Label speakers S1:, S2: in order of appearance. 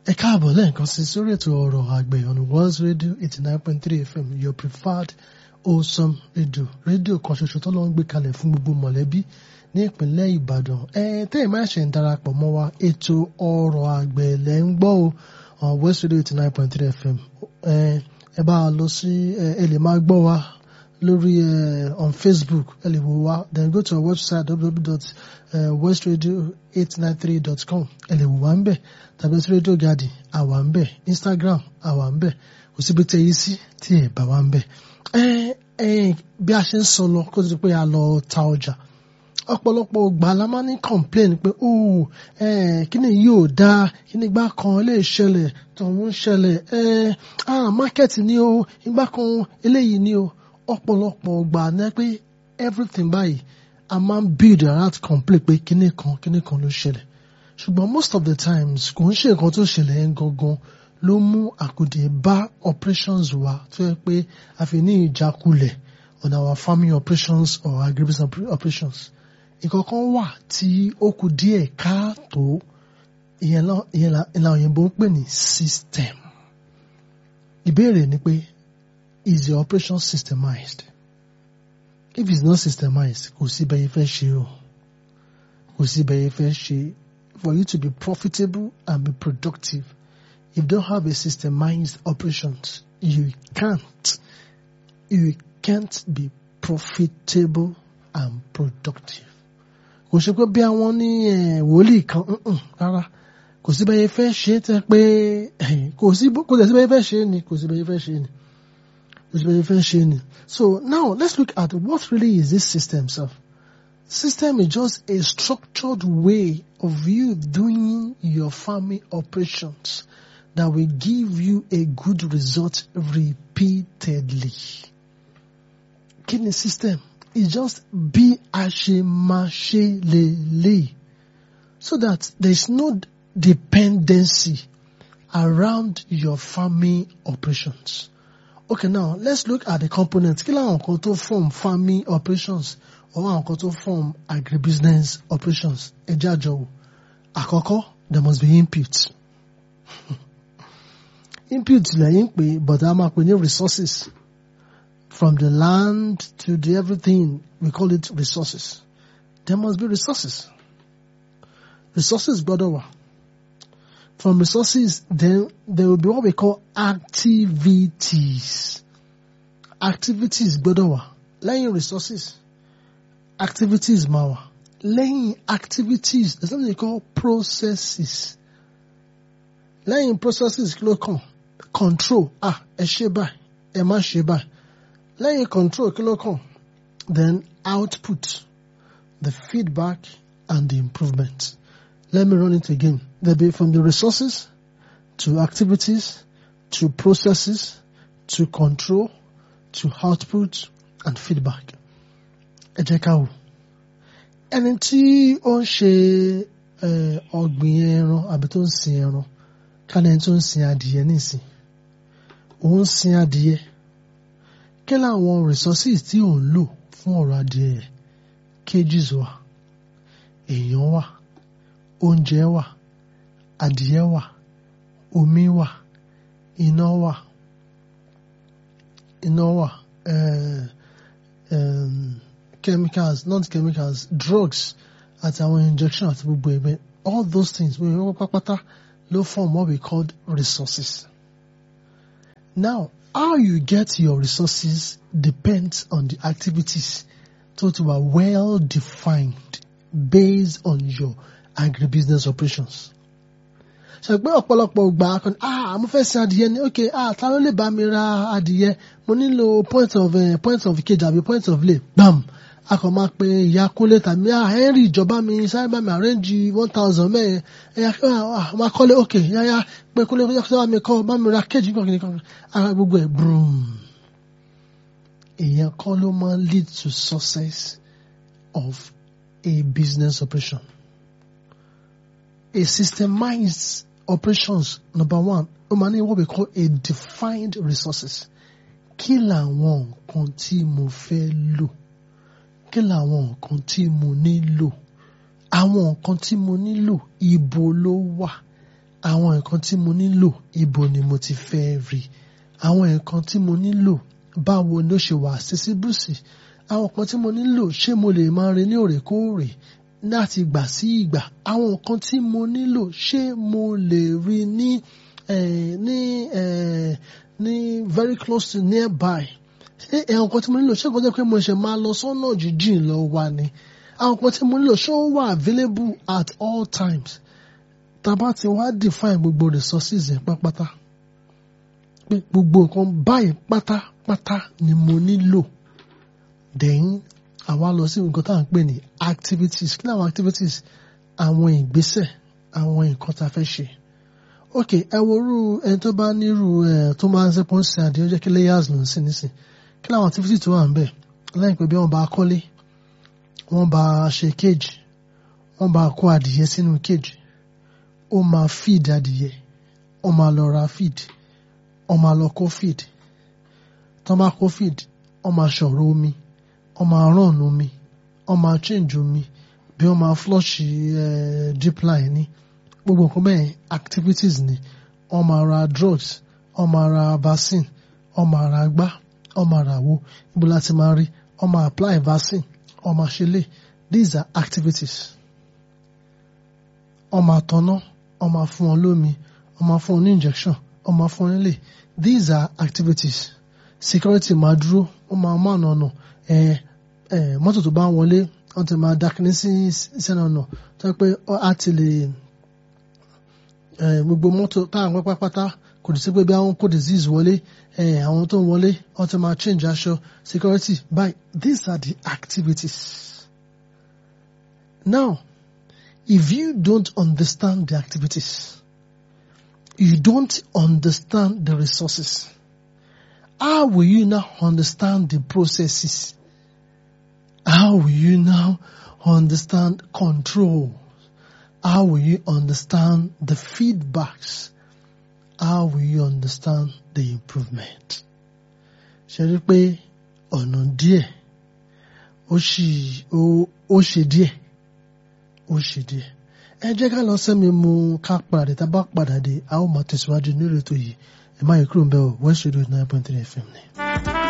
S1: ẹ káàbọ̀ lẹ́ẹ̀kan sí sórí ètò ọ̀rọ̀ àgbẹ̀ on World Radio eighty nine point three FM your preferred wholesome radio rédíò kan ṣoṣo tó lọ́ ń gbé kalẹ̀ fún gbogbo mọ̀lẹ́bí ní ìpínlẹ̀ Ìbàdàn ẹ tẹ́yìn máa ṣe ń darapọ̀ mọ́ wa ètò ọ̀rọ̀ àgbẹ̀ lẹ́ ń gbọ́ o on West Radio eighty nine point three FM ẹ ẹ bá a lọ sí ẹ lè máa gbọ́ wa lórí ẹ on Facebook ẹ lè wò wá then go to our website www.westradio893.com ẹ lè wò wá ń bẹ̀ tàbí sí Radio Garden àwa ń bẹ̀ Instagram àwa ń bẹ̀ kò síbi tẹ yí sí tí ẹ bá wa ń bẹ̀ ẹ ẹ bí a ṣe ń sọ lọ kó tó di pé a lọ ta ọjà ọ̀pọ̀lọpọ̀ ògbà la máa ní complain pé oh eh, kíni yóò dáa kíni ìgbà kan lè ṣẹlẹ̀ tọ̀hún ń ṣẹlẹ̀ eh, ah market ni o ìgbà kan eléyìí ni o ọ̀pọ̀lọpọ̀ ògbà ní pé everything báyìí a máa ń build around complain pé kíni kan kíni kan ló ṣẹlẹ̀ ṣùgbọ́n most of the times kò ń ṣe nǹkan tó ṣẹlẹ̀ yẹn gangan ló mú àkùdé bá operations wa tó yẹ pé a fi ní ìjákulẹ̀ on our farming operations or agribusiness operations ìkọ̀kan wà tí ó kù díẹ̀ káàtó ìyẹn ìlànà òyìnbó ń pè ní system ìbéèrè ni pé is your operation systemized if it's not systemized kò sí bẹ́ẹ̀ fẹ́ ṣe o kò sí bẹ́ẹ̀ fẹ́ ṣe for you to be profitable and be productive if you don't have a systemized operations you can't you can't be profitable and productive kò ṣe pé bí àwọn ní wòlíì kan rárá kò sí bẹ́ẹ̀ fẹ́ ṣe tẹ́ pé kò sí kò sí bẹ́ẹ̀ fẹ́ ṣe ni kò sí bẹ́ẹ̀ fẹ́ ṣe ni kò sí bẹ́ẹ̀ fẹ́ ṣe ni so now let's look at what really is this system sef system is just a structured way of you doing your farming operations that will give you a good result repeatedly kí ni system It's just bí a ṣe máa ṣe lélẹ̀ so that there is no dependency around your farming operations. Okay now let's look at the components kí làwọn kan tó form farming operations or àwọn kan tó form agribusiness operations ẹ jẹ́ àjọwò àkọ́kọ́ there must be input input lẹ́yìn pé but a máa pè ní resources from the land to the everything, we call it resources. There must be resources. Resources, brother. From resources, then there will be what we call activities. Activities, brother. Laying resources. Activities, mawa. Laying activities, there's something they call processes. Laying processes, look on. Control. Ah, ẹ ṣe báyìí, ẹ má ṣe báyìí lẹ́yìn control kí ló kàn then output the feedback and the improvement let me run it again there be from the resources to activities to processes to control to output and feedback ẹ jẹ́ ká wò ẹni tí ó ń ṣe ọ̀gbìn ẹran àbí tó ń sin ẹran ká lẹ́ni tó ń sin adìyẹ nísìn òun sin adìyẹ kí làwọn resources tí ò ń lò fún ọ̀rọ̀ adìẹ cages wà èèyàn wà oúnjẹ wà adìẹ wà omi wà iná wà iná wà uh, um, chemicals not chemicals drugs àti àwọn injection àti gbogbo ẹgbẹ all those things wey wọ́n pápátá ló form what we call resources now how you get your resources depends on the activities so to are well defined based on your agribusiness operations. ṣàgbé ọ̀pọ̀lọpọ̀ gbà kan ah mo fẹ́ sin adìyẹ ni ok ah ta ló lè bá mi ra adìyẹ mo nílò point of uh, point of kejì àbí point of lay bam a kàn máa pe ìyá kúnlé tàbí ah henry ìjọba mi sáré bá mi arrange one thousand mẹ́ẹ̀ ẹ̀yà ah máa kọ́lé ok yáyá pé kúnlé kúnlé kúnlé bá mi kọ́ bá mi ra kejì kan kìnìkan ara gbogbo ẹ̀ broom èèyàn kọ́ ló máa lead to success of a business operation a systemized operations number one ó máa ní what we call a defined resources kí làwọn nǹkan tí mo fẹ́ lò kí làwọn nǹkan tí mo nílò àwọn nǹkan tí mo nílò ibo ló wà àwọn nǹkan tí mo nílò ibo ni mo ti fẹ́ rí àwọn nǹkan tí mo nílò báwo ló ṣe wà accessible sí àwọn nǹkan tí mo nílò ṣé mo lè máa rí ní òrèkóòrè láti ìgbà sí ìgbà àwọn nǹkan tí mo nílò ṣé mo lè rí ní eh, ní eh, ní very close to nearby ṣé àwọn nǹkan tí mo nílò ṣé nǹkan tó yẹ pé mo ṣe máa lọ sọ́nà jíjìn lọ wá ni àwọn nǹkan tí mo nílò ṣé ó wà available at all times tá a bá ti wá define gbogbo resources yẹn pátápátá pé gbogbo nǹkan báyìí pátápátá ni mo nílò then àwa lọ sí nǹkan tá à ń pè ní activities kí ni àwọn activities àwọn ìgbésẹ̀ àwọn nǹkan tá a fẹ́ ṣe ok ẹ wo irú ẹni tó bá nírú ẹ tó máa ń sẹ́pọ̀ ń sin àdéhùn jẹ́ kí layers ló ń sìn nísìn kí ni àwọn activities tó wà ń bẹ̀ lẹ́yìn pé bí wọ́n bá kọ́lé wọ́n bá ṣe cage wọ́n bá kó adìyẹ sínú cage ó máa feed adìyẹ ó máa lọ ra feed ó máa lọ kó feed tó bá kó feed ó máa ṣọ̀rọ̀ omi ó máa run omi ó máa change omi bí ó máa flush eh, drip line ní gbogbo nǹkan bẹ́ẹ̀ activities ni ó máa ra drugs ó máa ra vaccine ó máa ra gbá ó máa ra wo ibo láti máa rí ó máa apply vaccine ó máa ṣe lè these are activities ó máa tanná ó máa fún ọ lómi ó máa fún ọ ní injection ó máa fún ọ nílé these are activities security máa dúró ó máa mọ ọ̀nà ọ̀nà ẹ̀ ẹ̀ mọ́tò tó bá ń wọlé wọ́n ti máa dákínní sí sẹ́nà ọ̀nà tó yẹ pé á ti lè ẹ̀ gbogbo mọ́tò táwọn pátápátá kò ní sí pé bí àwọn kó disease wọlé ẹ̀ àwọn tó ń wọlé wọ́n ti máa change aṣọ security by these are the activities. Now, if you don't understand the activities, you don't understand the resources. How will you now understand the processes? How will you now understand control? How will you understand the feedbacks? How will you understand the improvement? Ṣé rí pé ọ̀nà díẹ̀ ó ṣì ó ṣe díẹ̀ ó ṣe díẹ̀. Ẹ jẹ́ ká lọ sẹ́mi mu ká padà tá a bá padà dé a ó máa tẹ̀síwájú nírètò yìí ẹ má yẹ kúrò ń bẹ̀ ọ́ West Radio nine point three FM ni.